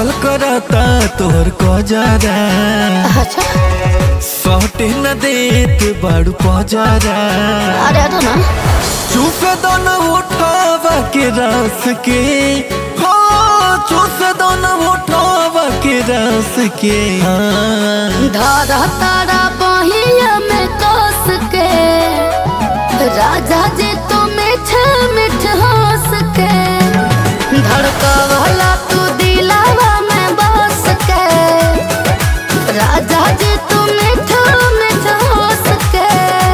कतल करता तोहर कजरा अच्छा सटे न देत बाड़ू पजरा अरे हटो ना चूस दो न उठावा के रस के हो चूस दो न उठावा के रस के हाँ धारा तारा बहिया में कस के राजा जी तो मीठ मीठ हंस के धड़का वाला तू दिलावा में बस के राजा जी तू मीठ मीठ हंस के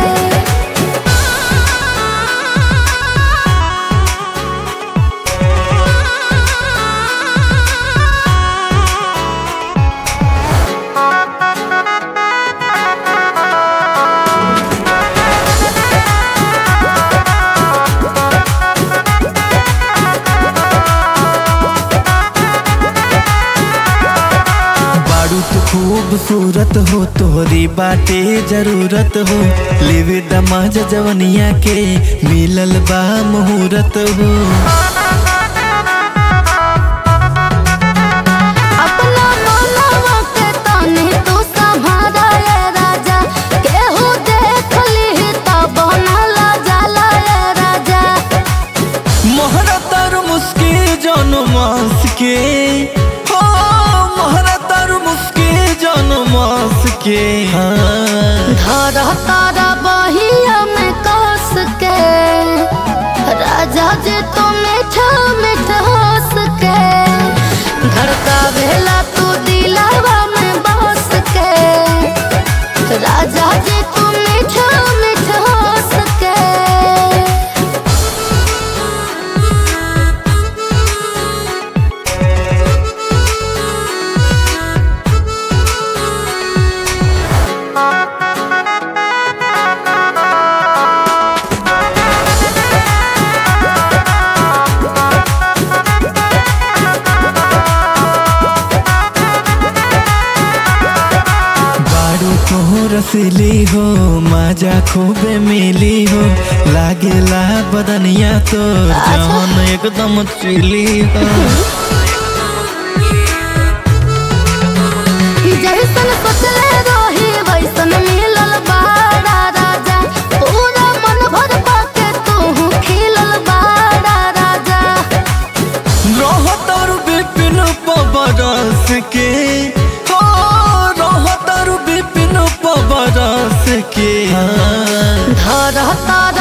बाड़ू तो खूबसूरत हो तोहरी बाटे जरूरत हो लेवे दमाज जवनिया के मिलल बा मुहूर्त हो अपना मनवा के तनी तू संभारा ये राजा केहू देख ली त बनला जाला ये राजा मोहरा तर मुस्के जन मास के हो मोहरा तर मुस्के जन मास के हाँ धर तारा बहिया में कस के राजा जी तू मीठ मीठ हंस के धड़का भेला तू दिलावा में बस के राजा जी तू मीठ मीठ हंस के बाड़ू तो रसीली हो माजा खूबे मिली हो लागेला बदनिया तो जवन एकदम चिली हो जैसन सोचले रही वैसन मिलल बाड़ा राजा पूरा मन भर पाके तू खिलल बाड़ा राजा रहतर विपिन पबरस के हो रहतर विपिन पबरस के हाँ धर तार